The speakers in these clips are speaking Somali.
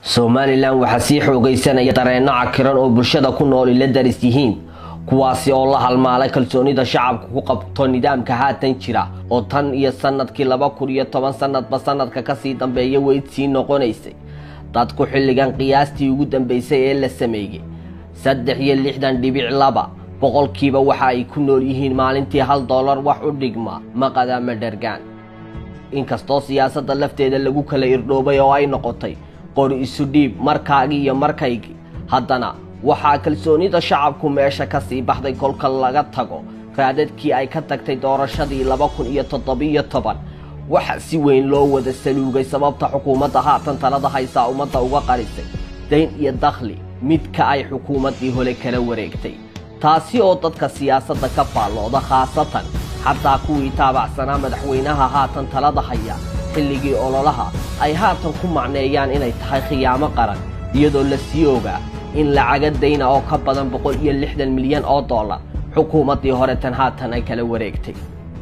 somalilan waxaa sii xoogaysanaya dareenno cakiran oo bulshada ku nooli la daris yihiin kuwaasi oo la halmaalay kalsoonida shacabka ku qabto nidaamka haatan jira oo tan iyo sanadkii laba kun iyo toban sanadba sanadka kasii dambeeya weyd sii noqonaysay dadku xilligan qiyaastii ugu dambeysay ee la sameeyey saddex iyo lixdan dhibic laba boqolkiiba waxa ay ku nool yihiin maalintii hal dollar wax u dhigma maqadaama dhargaan inkastoo siyaasadda lafteeda lagu kala irdhoobay oo ay noqotay qori isu dhiib markaagii iyo markaygii haddana waxaa kalsoonida shacabku meesha ka sii baxday kolka laga tago raadadkii ay ka tagtay doorashadii laba kun iyo toddobiyo toban waxa si weyn loo wada saluugay sababta xukuumadda haatan talada haysaa ummadda uga qarisay dayn iyo dakhli midka ay xukuumaddii hole kala wareegtay taasi oo dadka siyaasadda ka faallooda khaasatan xataa kuwii taabacsanaa madaxweynaha haatan talada haya xilligii ololaha ay haatan ku macneeyaan inay tahay khiyaamo qaran iyadoo la sii ogaa in lacaga dayna oo ka badan boqol iyo lixdan milyan oo dollar xukuumaddii hore tan haatan ay kala wareegtay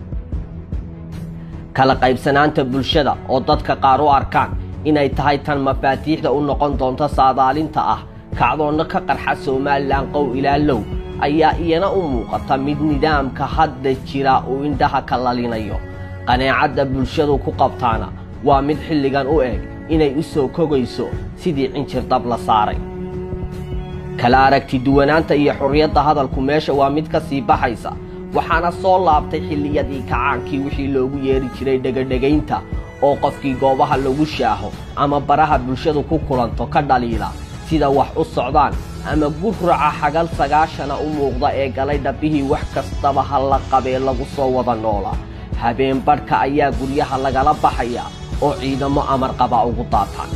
kala qaybsanaanta bulshada oo dadka qaar u arkaan inay tahay tan mafaatiixda u noqon doonto saadaalinta ah kacdoonno ka qarxa somalilan qow ilaa low ayaa iyana u muuqata mid nidaamka hadda jira uu indhaha ka lalinayo qaneecadda bulshadu ku qabtaana waa mid xilligan u eg inay u soo kogayso sidii cinjir dab la saaray kala aragti duwanaanta iyo xurriyadda hadalku meesha waa mid ka sii baxaysa waxaana soo laabtay xilliyadii kacaankii wixii loogu yeeri jiray dhegadhegaynta oo qofkii goobaha lagu shaaho ama baraha bulshadu ku kulanto ka dhaliila sida wax u socdaan ama gufraca xagal sagaashana u muuqda ee galay dhabbihii wax kastaba ha la qabee lagu soo wada noolaa habeen badhka ayaa guryaha lagala baxaya oo ciidamo amar qaba ugu daataan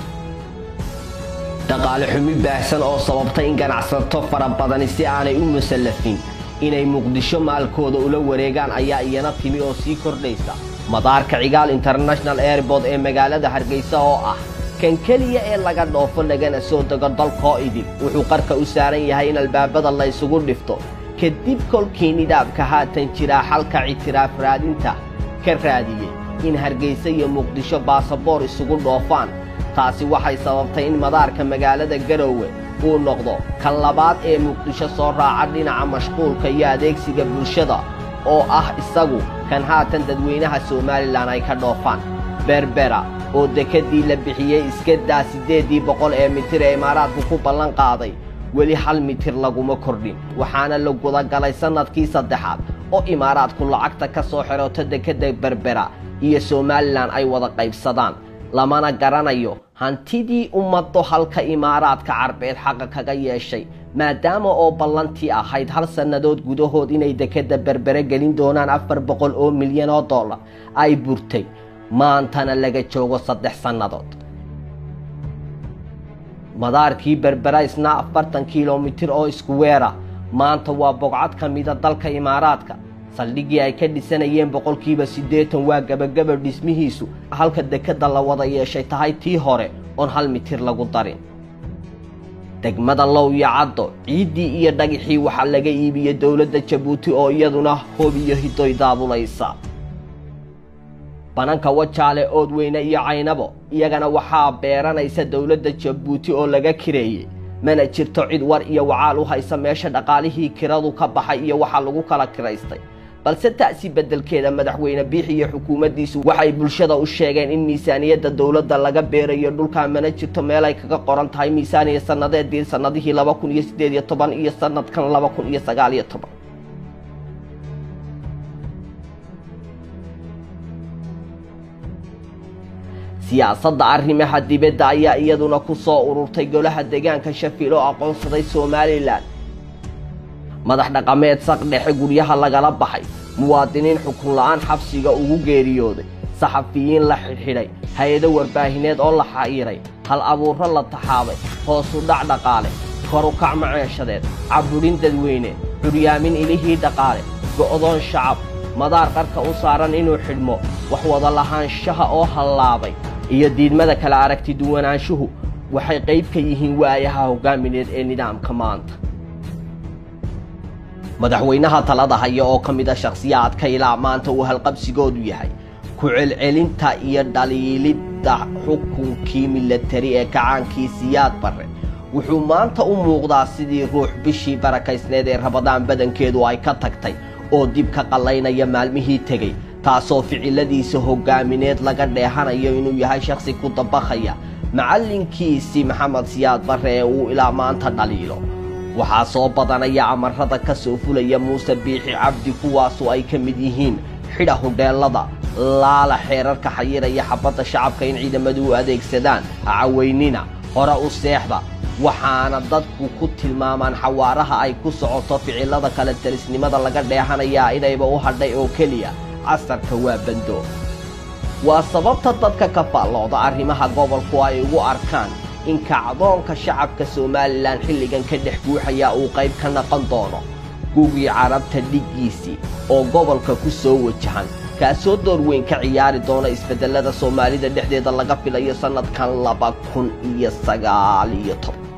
dhaqaale xumi baahsan oo sababtay in ganacsato fara badani si aanay u musallafin inay muqdisho maalkooda ula wareegaan ayaa iyana timi oo sii kordhaysa madaarka cigaal international airbood ee magaalada hargeysa oo ah kan keliya ee laga dhoofo lagana soo dego dalkoo idib wuxuu qarka u saaran yahay in albaabada la ysugu dhifto kadib kolkii nidaamka haatan jiraa xalka ictiraaf raadinta ka raadiyey in hargeysa iyo muqdisho baasaboor isugu dhoofaan taasi waxay sababtay in madaarka magaalada garoowe uu noqdo kan labaad ee muqdisho soo raaca dhinaca mashquulka iyo adeegsiga bulshada oo ah isagu kan haatan dadweynaha somalilan ay ka dhoofaan berbera oo dekedii la bixiyey iskadaa siddeeddii boqol ee mitir ee imaaraadku ku ballan qaaday weli hal mitir laguma kordhin waxaana la gudagalay sannadkii saddexaad oo imaaraadku lacagta ka soo xidhoto dekedda berbera iyo somalilan ay wada qaybsadaan lamana garanayo hantidii ummaddo halka imaaraadka carbeed xaqa kaga yeeshay maadaama oo ballantii ahayd hal sannadood gudahood inay dekedda berbere gelin doonaan afar boqol oo milyan oo dollar ay burtay maantana laga joogo saddex sannadood madaarkii berbera isna afartan kilomitir oo isku weera maanta waa bogcad ka mida dalka imaaraadka saldhiggii ay ka dhisanayeen boqolkiiba siddeetan waa gebagaba dhismihiisu halka dekedda la wada yeeshay tahay tii hore oon hal mitir lagu darin degmada low iyo caddo ciiddii iyo dhagixii waxaa laga iibiyey dowladda jabuuti oo iyaduna hob iyo hidoy daabulaysa bananka wajaale oodweyne iyo caynabo iyagana waxaa beeranaysa dowladda jabuuti oo laga kireeyey mana jirto cid war iyo wacaal u haysa meesha dhaqaalihii kiradu ka baxay iyo waxa lagu kala kiraystay balse taasi beddelkeeda madaxweyne biix iyo xukuumaddiisu waxay bulshada u sheegeen in miisaaniyadda dowladda laga beerayo dhulkaa mana jirto meel ay kaga qoran tahay miisaaniya sannadeedii sannadihii laba kun iyo siddeed iyo toban iyo sannadkan laba kun iyo sagaal iyo toban siyaasadda arrimaha dibadda ayaa iyaduna ku soo ururtay golaha deegaanka shafiil oo aqoonsaday somalilan madax dhaqameed saq dhexe guryaha lagala baxay muwaadiniin xukun la'aan xabsiga ugu geeriyooday saxafiyiin la xidhxidhay hay-ado warbaahineed oo la xayiray hal abuurro la taxaabay hoosu dhac dhaqaale korukac maceeshadeed cabudhin dadweyne curyaamin ilihii dhaqaale go'doon shacab madaar qarka u saaran inuu xidhmo wax wada lahaanshaha oo hallaabay iyo diidmada kala aragti duwanaanshuhu waxay qayb ka yihiin waayaha hoggaamineed ee nidaamka maanta madaxweynaha talada haya oo ka mid a shakhsiyaadka ilaa maanta uu halqabsigoodu yahay ku celcelinta iyo dhaliilidda ah xukunkii milatari ee kacaankii siyaad barre wuxuu maanta u muuqdaa sidii ruux bishii barakaysneed ee rabadaan badankeedu ay ka tagtay oo dib ka qallaynaya maalmihii tegey taasoo ficiladiisa hoggaamineed laga dheehanayo inuu yahay shakhsi ku dabakhaya macallinkiisii maxamed siyaad barre ee uu ilaa maanta dhaliilo waxaa soo badanaya amarrada ka soo fulaya muuse biixi cabdi kuwaasu ay ka mid yihiin xidha hudheellada laala xeerarka xayiraya xabadda shacabka in ciidamadu u adeegsadaan caweynina hore u seexda waxaana dadku ku tilmaamaan xawaaraha ay ku socoto ficilada kale talisnimada laga dheehanayaa inayba u hadhay oo keliya casarka waa bando waa sababta dadka ka faallooda arrimaha gobolku ay ugu arkaan in kacdoonka shacabka somalilan xilligan ka dhex guuxayaa uu qayb ka naqon doono gugii carabta dhiggiisii oo gobolka ku soo wajahan kaasoo door weyn ka ciyaari doona isbeddellada soomaalida dhexdeeda laga filayo sannadkan laba kun iyo sagaal iyo toban